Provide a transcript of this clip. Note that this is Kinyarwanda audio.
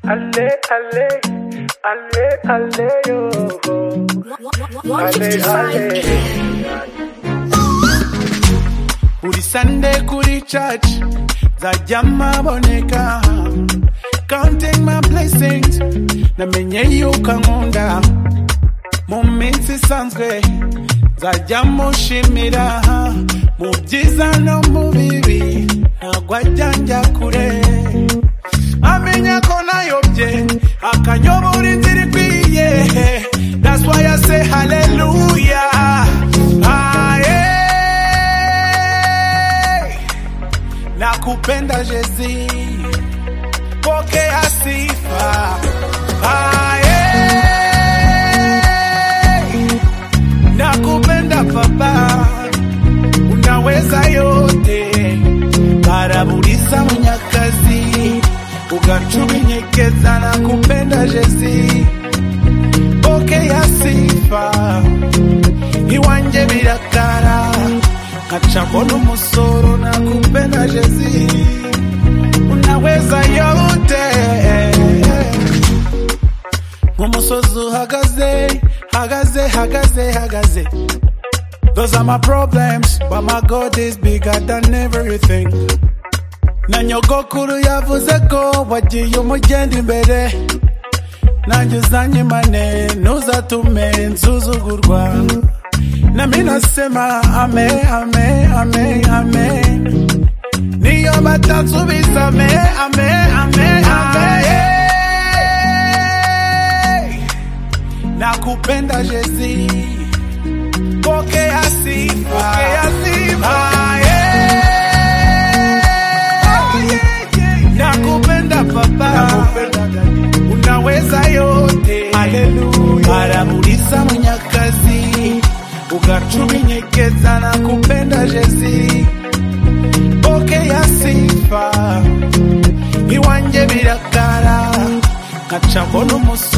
Allez, allez, allez, allez, yo. Allez, allez. buri sande kuri church nzajya maboneka counting my blessings namenye yuko ankunda mu minsi isanzwe nzajya mushimira mu byiza no mu bibi ntabwo ajya njya kure amenya ko nayobye akanyobora inzira ikwiye that's why I say hallelujah Aye. nakupenda jezi pokea sifa Aye. nakupenda papa unaweza yote baraburiza munyakazi ugacuminyekeza nakupenda jezi pokea sifa iwanjye biratara nkaca mbona umusoro nakupenda jezi unaweza yote nk'umusozi uhagaze hagaze hagaze hagaze Those are my problems, but my God is bigger than everything. Na nyogokuru yavuze ko wagiye umugenda imbere nanjye uzanyimane ntuzatume nsuzugurwa nami nasema ame ame ame ame niyo batansubiza ame ame ame ame Hey! nakupenda jezi pokea sifa Pokea sifa. Aye. nakupenda papa unaweza yote barabuliza munyakazi ugacuminyekeza na kupenda jezi pokea sifa iwanjye birakara nkaca mbona umusore